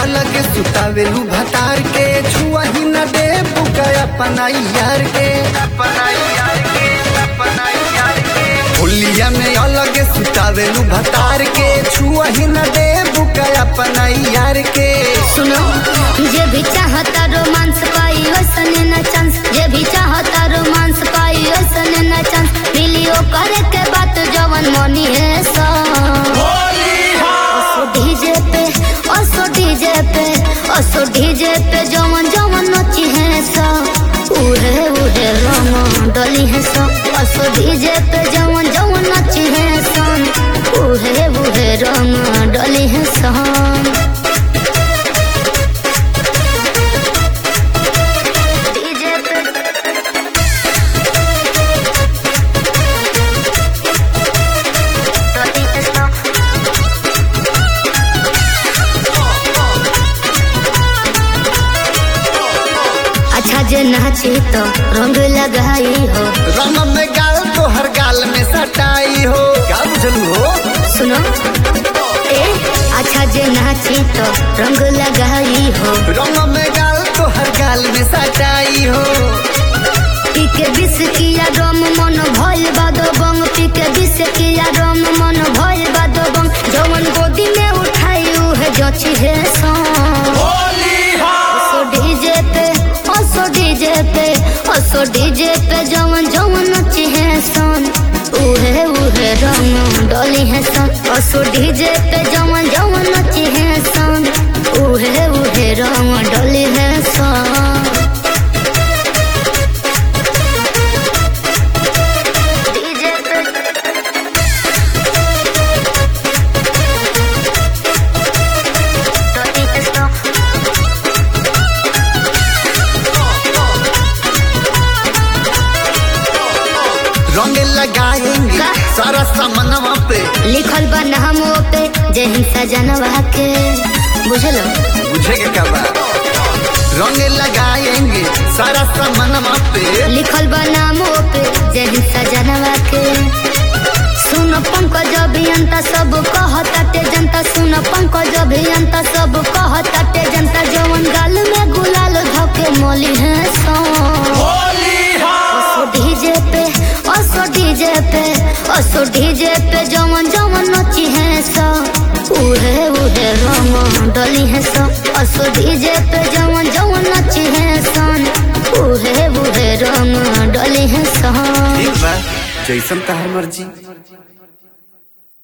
अलग सुतावेलू भतार के छुआ ही न दे बुका अपना यार के अपना यार के अपना यार के होलिया में अलग सुतावेलू भतार के छुआ ही न दे बुका अपना यार के सुनो जे भी चाहता रोमांस पाई वैसने न चांस जे भी चाहता रोमांस पाई वैसने न चांस मिलियो करे के बात जवन मनी है सो ओसो डीजे पे ओसो डीजे पे ओसो डीजे पे जवन जवन नची है सो उहे उहे रंग डली है सो ओसो डीजे पे जवन जवन नची है सन उहे उहे रंग डली है सन डीजे पे डली है सन अच्छा जे नाची तो रंग लगाई हो रंग में गाल तो हर गाल में सटाई हो क्या बुझलू हो सुनो ए अच्छा जे नाची तो रंग लगाई हो रंग में गाल तो हर गाल में सटाई हो पीके बिस किया रम मन भइल बादो बंग पीके बिस किया रम मन भइल बादो बंग जवन गोदी में उठाई है जची है सॉन्ग ओसो डीजे पे ओसो डीजे पे ओसो डीजे पे जवन जवन नची है सन उहे उहे रंग डोली है सन ओसो डीजे पे जवन जवन नची है सन उहे उहे रंग डोली है सन डीजे पे डोली है सन रंग लगाएंगे का? सारा सामनवा पे लिखल बा नामो पे जय हिंसा जनवा के बुझलो बुझेगा क्या बात रंग लगाएंगे सारा सामनवा पे लिखल बा नामो पे जय हिंसा जनवा के सुन पंकज अभियंता सब कहताटे जनता सुन पंकज अभियंता सब कहताटे जनता जवन गाल में गुलाल धके मोली है सो ओसो डीजे पे ओसो डीजे पे ओसो डीजे पे जवन जवन नची है सो उहे उहे रंग डली है सो ओसो डीजे पे जवन जवन नची है सन उहे उहे रंग डली है सन ठीक बा जैसन तहार मर्जी